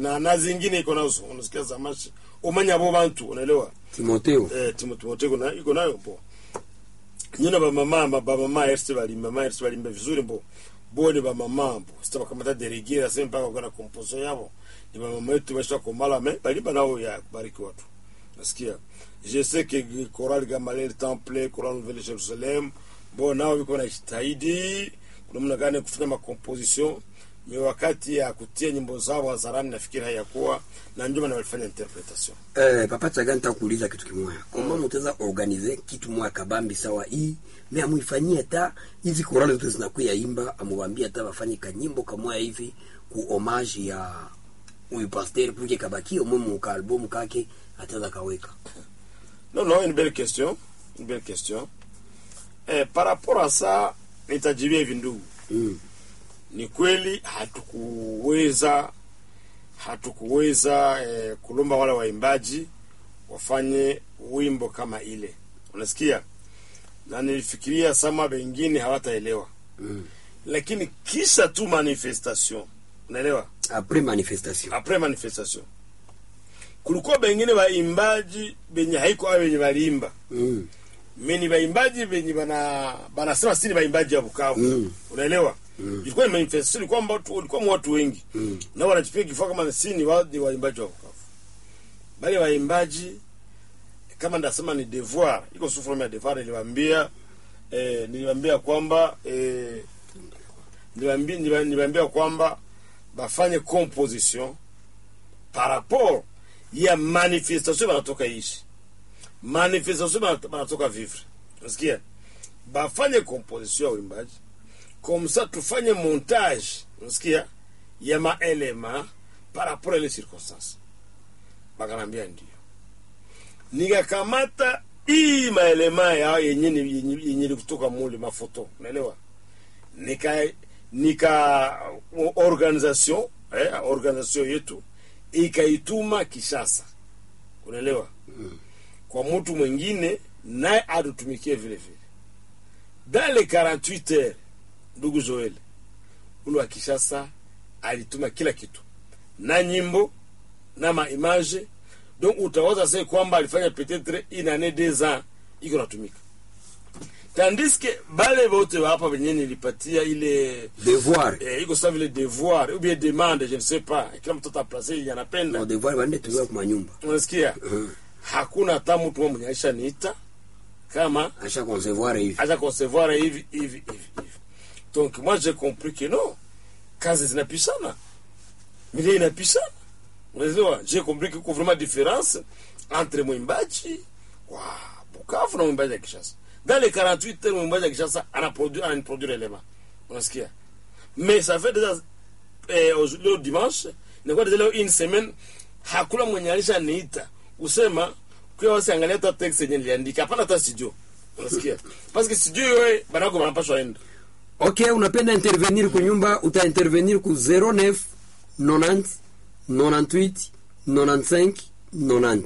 na na zingine iko nazo unasikia za mashi umanya bo bantu unaelewa timoteo eh timo timote iko na iko nayo bo nyina ba mama ma ba mama erste balimba ma erste balimba vizuri bo bo ni ba mama bo sita bakamata delegera sema mpaka kwa composition yabo ni ba mama yetu basha komala me balimba nao ya kubariki watu nasikia je sais que Choral Gamaliel Temple Choral Nouvelle Jerusalem bo nao biko na jitahidi kuna mna gani kufanya makomposition ni wakati ya kutia nyimbo zao hadharani nafikiri hayakuwa na ndio maana walifanya interpretation eh, papa chaga nitakuuliza kitu kimoya koma mutaweza organize kitu moya kabambi sawa hii me amuifanyie ta hizi korali zote zinakuya imba amuwambie hata wafanye kanyimbo kamoya hivi ku homage ya huyu pasteur puke kabakie umwe muka albumu kake ataweza kaweka Non, non, une belle question. Une belle question. Eh, par rapport à ça, nitajibia hivi ndugu. mm. Ni kweli hatukuweza hatukuweza eh, kulomba wale waimbaji wafanye wimbo kama ile. Unasikia? Na nilifikiria sama wengine hawataelewa. Mm. Lakini kisha tu manifestation. Unaelewa? apres manifestation Après manifestation. Kulikuwa bengine waimbaji benye haiko hao benye waliimba. mm. mimi baimbaji venye bana banasema si ni baimbaji ya Bukavu Mm. unaelewa ilikuwa ni manifestation ilikuwa watu walikuwa watu wengi Mm. na wanajipiga kifua kama si ni wa ni waimbaji wa Bukavu bali waimbaji kama ndasema ni devoir iko sous forme ya devoir niliwaambia eh, niliwaambia kwamba eh, niliwaambia niliwa- niliwaambia kwamba bafanye composition par rapport ya manifestation banatoka ishi manifestation bana- banatoka vivre unasikia bafanye composition ya uimbaji comme ça tufanye montage unasikia ya maelema par rapport à les circonstances bakanambia ndio nikakamata hii maelema ya yenye ni- yenye yenye ni kutoka mule mafoto unaelewa nika nika organisation eh, organisation yetu ikaituma Kishasa unaelewa kwa mtu mwingine naye atutumikie vile vile dans les 48 heures ndugu Joel ule wa Kishasa alituma kila kitu na nyimbo na maimage donc utawaza sasa kwamba alifanya peut-être une année deux ans iko natumika tandis que bale bote wa hapa wenyewe nilipatia ile devoir eh, iko sawa vile devoir ou bien demande je ne sais pas kila mtoto aplace ile anapenda no devoir bande tuliwa kwa nyumba unasikia hakuna hata mtu mmoja mwenye aisha niita kama asha concevoir hivi acha concevoir hivi hivi hivi hivi donc moi j'ai compris que non kazi zinapishana milie inapishana unaelewa j'ai compris que kuna vraiment différence entre mwimbaji wa Bukavu na mwimbaji wa Kishasa dans les 48 heures mwimbaji wa Kishasa anaproduire anaproduire élément unasikia mais ça fait déjà eh, au- leo dimanche inakuwa déjà leo une semaine hakuna mwenye alisha niita usema kwa wasiangalia hata text yenye niliandika hapana hata studio unasikia parce que studio wewe banako banapashwa enda ok unapenda intervenir kunyumba uta intervenir ku 09 90 98 95 90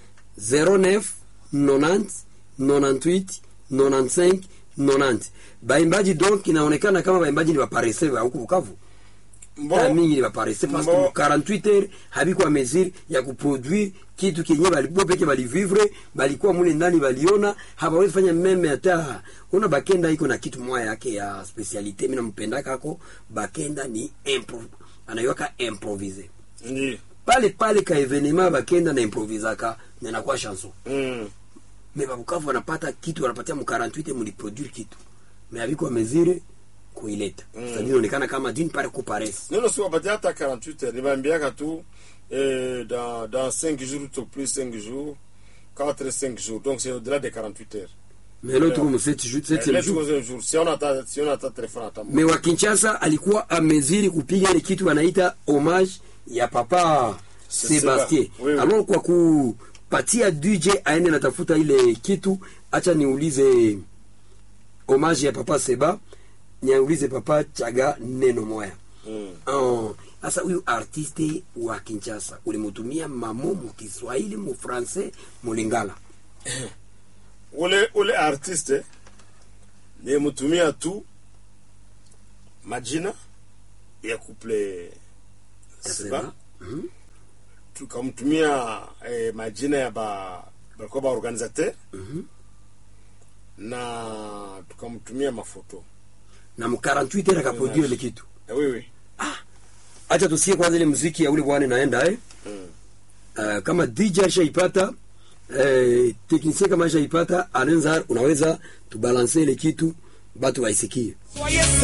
09 90 98 95 90 baimbaji donc inaonekana kama baimbaji ni baparese ba huku Bukavu ta mingi ni baparese parce que Mbo. 48 heures habikuwa mesure ya kuproduire kitu kenye balikuwa peke balivivre balikuwa mule ndani baliona habawezi fanya meme hata una bakenda iko na kitu moya yake ya specialite mimi nampenda kako bakenda ni impro anayoka improvise ndio pale pale ka evenema bakenda na improvisaka na inakuwa chanson mm. me babukavu wanapata kitu wanapatia mu 48 muliproduire kitu me habikuwa mesure kuileta mm. sasa inaonekana kama d'une part ku paresse neno si wapatia hata 48 heures nibaambiaka tu eh, dans, dans 5 jours tout au plus 5 jours 4 5 jours donc c'est au-delà des 48 heures mais l'autre comme 7 jours 7 Eh, let's jours go seven jours si on ata si on ata telefone ata me wa Kinshasa alikuwa ameziri kupiga ile kitu wanaita hommage ya papa C'est Sebastien. ça. Oui, oui. Alors kwa kupatia DJ aende natafuta ile kitu, acha niulize hommage ya papa Seba, niulize papa Chaga neno moya. mm. Oh, sasa huyu artiste wa Kinshasa ulimutumia mamo mu Kiswahili mu Francais mu Lingala. ule ule artiste nimutumia tu majina ya couple Ya Seba Seba. Mhm. tukamtumia eh, majina ya ba balikuwa ba organisateur na tukamtumia mafoto na mu 48 heures akaproduire ile kitu eh, wewe acha tusikie kwanza ile muziki ya ule bwana inaenda eh mm. uh, kama DJ ashaipata eh, teknisie kama ashaipata anaweza unaweza tubalanse ile kitu batu waisikie